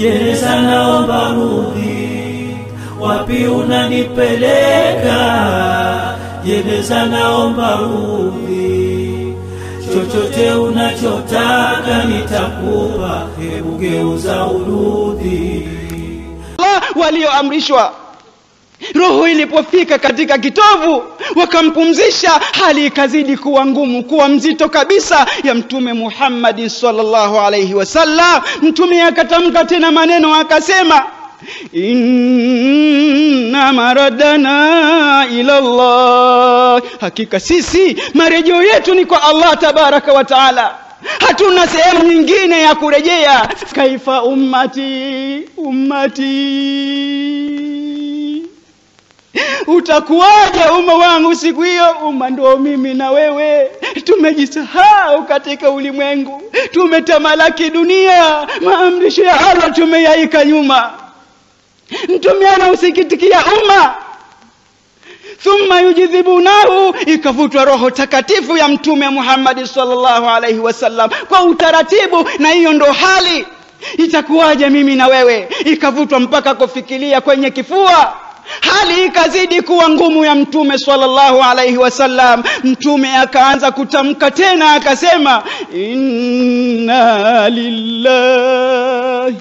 Jeneza naomba rudi, wapi unanipeleka? Jeneza naomba rudi, chochote unachotaka nitakupa, hebu geuza urudi. Allah walioamrishwa roho ilipofika katika kitovu wakampumzisha hali ikazidi kuwa ngumu kuwa mzito kabisa ya mtume Muhammad sallallahu alayhi wasallam mtume akatamka tena maneno akasema inna maradana ila Allah hakika sisi marejeo yetu ni kwa Allah tabaraka wa taala hatuna sehemu nyingine ya kurejea kaifa ummati ummati utakuwaje umma wangu siku hiyo umma ndio mimi na wewe tumejisahau katika ulimwengu tumetamalaki dunia maamrisho ya Allah tumeyaika nyuma mtume anausikitikia umma thumma yujidhibunahu ikavutwa roho takatifu ya mtume Muhammad sallallahu alaihi wasallam kwa utaratibu na hiyo ndo hali itakuwaje mimi na wewe ikavutwa mpaka kufikiria kwenye kifua hali ikazidi kuwa ngumu ya mtume sallallahu alaihi wasallam mtume akaanza kutamka tena akasema inna lillahi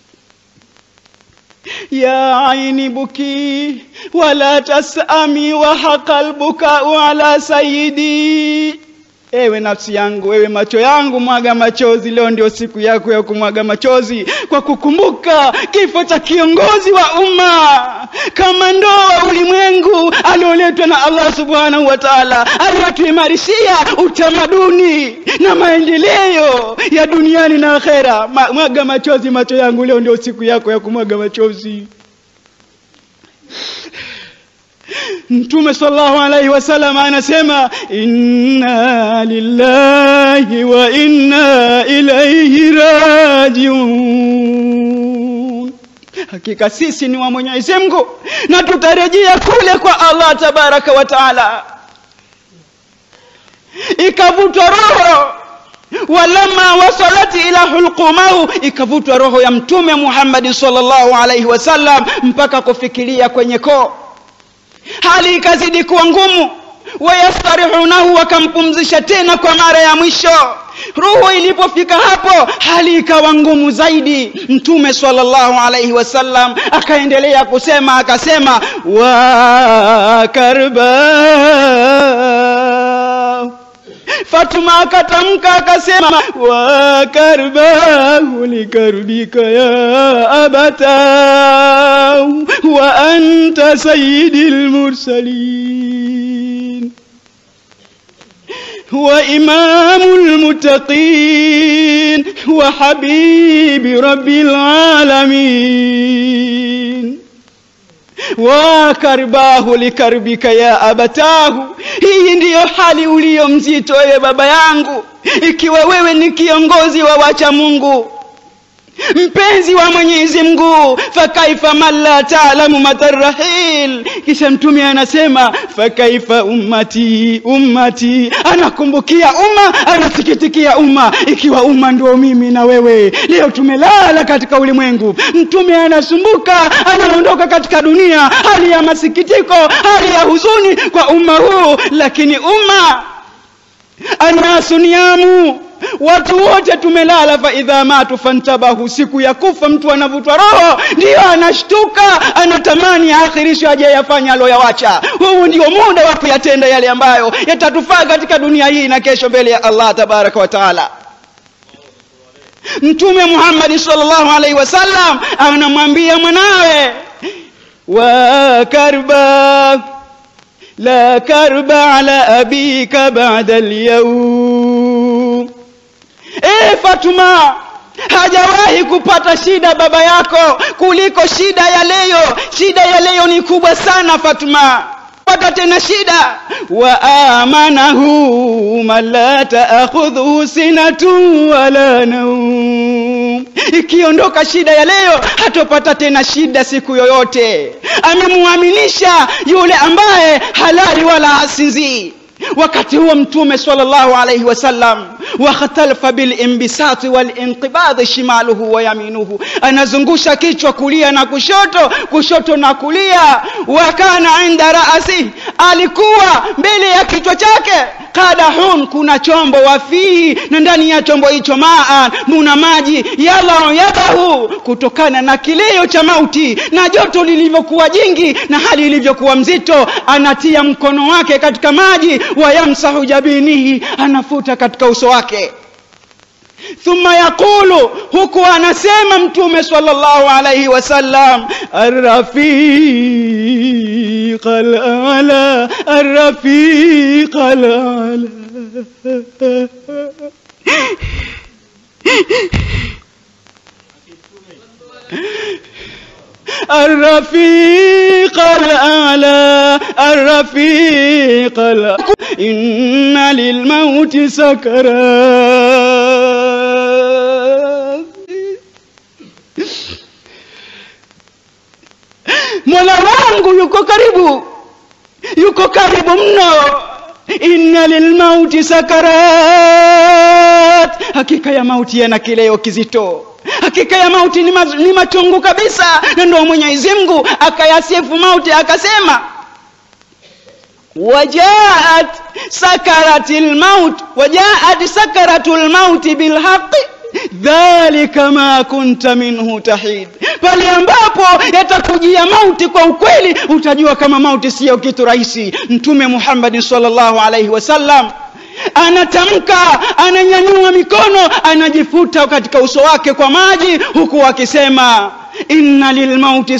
يا عيني بكي ولا تسأمي وحق البكاء على سيدي ewe nafsi yangu ewe macho yangu mwaga machozi leo ndio siku yako ya kumwaga machozi kwa kukumbuka kifo cha kiongozi wa umma kama ndoa ulimwengu alioletwa na Allah subhanahu wa ta'ala aliyotuimarishia utamaduni na maendeleo ya duniani na akhera Ma, mwaga machozi macho yangu leo ndio siku yako ya kumwaga machozi Mtume sallallahu alaihi wasallam anasema inna lillahi wa inna ilaihi rajiun. Hakika sisi ni wa Mwenyezi Mungu na tutarejea kule kwa Allah tabaraka wa taala. Ikavutwa roho walama wasalati ila hulqumahu ikavutwa roho ya mtume Muhammad sallallahu alaihi wasallam mpaka kufikiria kwenye koo hali ikazidi kuwa ngumu wayastarihunahu wakampumzisha tena kwa mara ya mwisho ruhu ilipofika hapo hali ikawa ngumu zaidi mtume sallallahu alaihi wasallam akaendelea kusema akasema wa karba Fatuma akatamka akasema wa karbahu likarbika ya abata wa anta sayyidil mursalin وإمام المتقين وحبيب رب العالمين wakarbahu likarbika ya abatahu hii ndiyo hali uliyo mzito wewe baba yangu ikiwa wewe ni kiongozi wa wacha mungu mpenzi wa mwenyezi mungu fakaifa man la taalamu matarahil kisha mtume anasema fakaifa ummati ummati anakumbukia umma anasikitikia umma ikiwa umma ndio mimi na wewe leo tumelala katika ulimwengu mtume anasumbuka anaondoka katika dunia hali ya masikitiko hali ya huzuni kwa umma huu lakini umma annasu niamu watu wote tumelala fa idha matu fantabahu siku ya kufa mtu anavutwa roho ndiyo anashtuka anatamani aakhirisho aje yafanya aloyawacha huu ndio muda wa kuyatenda yale ambayo yatatufaa katika dunia hii na kesho mbele ya Allah tabaraka wa taala mtume Muhammad sallallahu alaihi wasallam anamwambia mwanawe wa karba la karba ala abika ba'da al-yawm Eh Fatuma hajawahi kupata shida baba yako kuliko shida ya leo shida ya leo ni kubwa sana Fatuma pata tena shida wa amanahu man la ta'khudhu sinatu wala naum ikiondoka shida ya leo hatopata tena shida siku yoyote amemuaminisha yule ambaye halali wala hasinzii wakati huo mtume sallallahu alayhi wasallam wakhtalafa bilimbisati walinqibadhi shimaluhu wa yaminuhu anazungusha kichwa kulia na kushoto kushoto na kulia wakana inda raasi alikuwa mbele ya kichwa chake qadahun kuna chombo wafihi na ndani ya chombo hicho maan muna maji yadhau yadahu kutokana na kilio cha mauti na joto lilivyokuwa jingi na hali ilivyokuwa mzito anatia mkono wake katika maji wayamsahu jabinihi anafuta katika uso wake thumma yaqulu huku anasema mtume sallallahu alayhi wasallam arrafiq alala arrafiq alala الرفيق الأعلى الرفيق الأعلى إن للموت سكرات Mola wangu yuko karibu, yuko karibu mno. Inna lilmauti sakarat, hakika ya mauti yana kileo kizito hakika ya mauti ni, ma, ni machungu kabisa na ndio mwenyezi mungu akayasifu mauti akasema wajaat sakarati lmaut wajaat sakaratu lmauti bilhaqi dhalika ma kunta minhu tahid pale ambapo yatakujia mauti kwa ukweli utajua kama mauti siyo kitu rahisi mtume muhammadin sallallahu alaihi wasallam anatamka ananyanyua mikono anajifuta katika uso wake kwa maji huku akisema inna lilmauti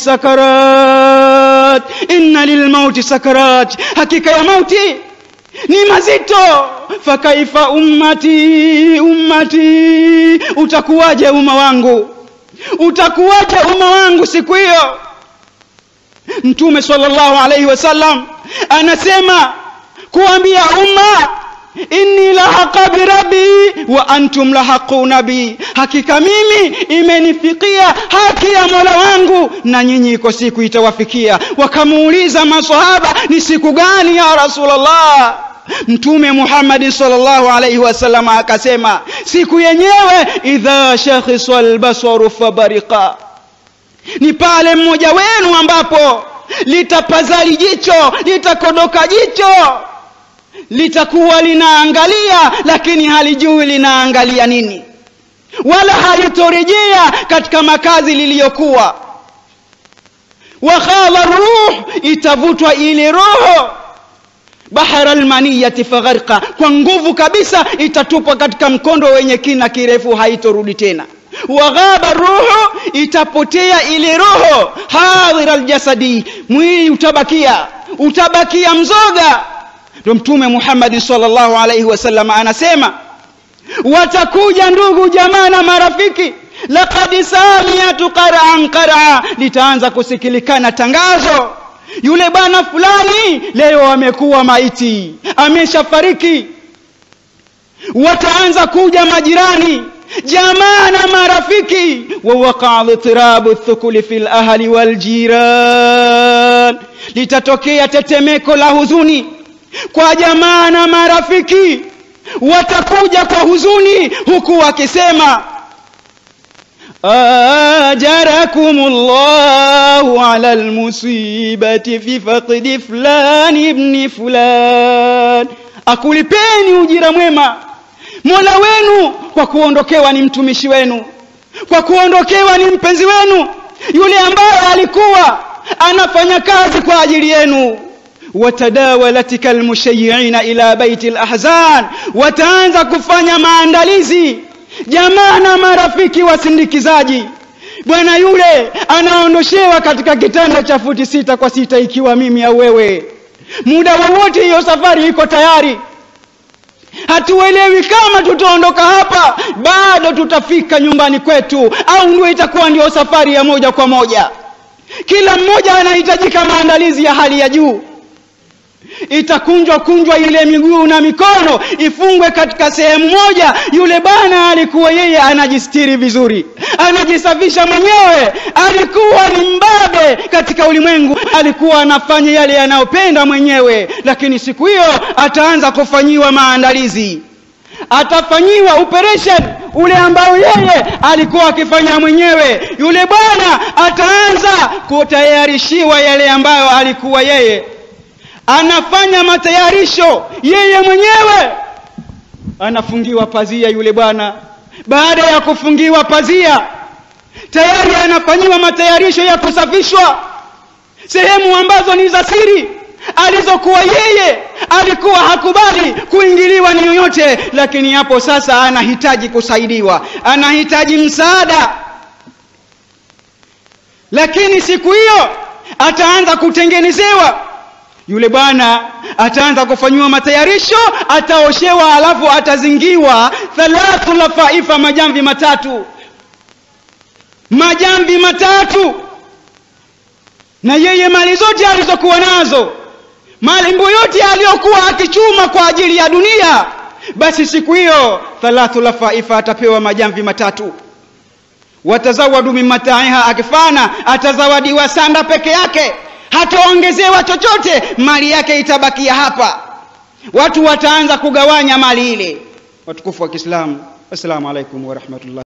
sakarat inna lilmauti sakarat hakika ya mauti ni mazito fakaifa ummati ummati utakuwaje umma wangu utakuwaje umma wangu siku hiyo mtume sallallahu alaihi wasallam anasema kuambia umma inni lahaqa birabi wa antum lahaquna bi hakika mimi imenifikia haki ya mola wangu na nyinyi iko siku itawafikia wakamuuliza masahaba ni siku gani ya rasulllah mtume muhammadi salllahu alaihi wasallam akasema siku yenyewe idha shakhisa lbasaru fabarika ni pale mmoja wenu ambapo litapazali jicho litakodoka jicho litakuwa linaangalia lakini halijui linaangalia nini wala halitorejea katika makazi liliyokuwa wakhadha ruh itavutwa ile roho bahara almaniyati fagharqa kwa nguvu kabisa itatupwa katika mkondo wenye kina kirefu haitorudi tena waghaba ruhu itapotea ile roho hadhira aljasadi mwili utabakia utabakia mzoga ndio mtume Muhammad sallallahu alaihi wasallam anasema watakuja ndugu jamaa na marafiki laqad samiyatu qara'an qar'a litaanza kusikilikana tangazo yule bwana fulani leo amekuwa maiti ameshafariki wataanza kuja majirani jamaa na marafiki wawaqa litirabu thukuli fil ahli wal jiran litatokea tetemeko la huzuni kwa jamaa na marafiki watakuja kwa huzuni huku wakisema ajarakum llahu ala almusibati fi faqdi fulani ibni fulan akulipeni ujira mwema mola wenu kwa kuondokewa ni mtumishi wenu kwa kuondokewa ni mpenzi wenu yule ambaye alikuwa anafanya kazi kwa ajili yenu watadawalat kalmushayiina ila baiti lahzan wataanza kufanya maandalizi jamaa na marafiki wasindikizaji bwana yule anaondoshewa katika kitanda cha futi sita kwa sita ikiwa mimi au wewe muda wowote hiyo safari iko tayari hatuelewi kama tutaondoka hapa bado tutafika nyumbani kwetu au ndio itakuwa ndio safari ya moja kwa moja kila mmoja anahitajika maandalizi ya hali ya juu itakunjwa kunjwa ile miguu na mikono ifungwe katika sehemu moja yule bwana alikuwa yeye anajistiri vizuri anajisafisha mwenyewe alikuwa ni mbabe katika ulimwengu alikuwa anafanya yale yanayopenda mwenyewe lakini siku hiyo ataanza kufanyiwa maandalizi atafanyiwa operation ule ambao yeye alikuwa akifanya mwenyewe yule bwana ataanza kutayarishiwa yale ambayo alikuwa yeye anafanya matayarisho yeye mwenyewe anafungiwa pazia yule bwana baada ya kufungiwa pazia tayari anafanyiwa matayarisho ya kusafishwa sehemu ambazo ni za siri alizokuwa yeye alikuwa hakubali kuingiliwa ni yoyote lakini hapo sasa anahitaji kusaidiwa anahitaji msaada lakini siku hiyo ataanza kutengenezewa yule bwana ataanza kufanyiwa matayarisho ataoshewa alafu atazingiwa thalathu lafaifa majamvi matatu majamvi matatu na yeye mali zote alizokuwa nazo malimbo yote aliyokuwa akichuma kwa ajili ya dunia basi siku hiyo thalathu lafaifa atapewa majamvi matatu watazawadu min mataiha akifana atazawadiwa sanda peke yake hataongezewa chochote mali yake itabakia hapa watu wataanza kugawanya mali ile watukufu wa kiislamu assalamu alaikum warahmatullahi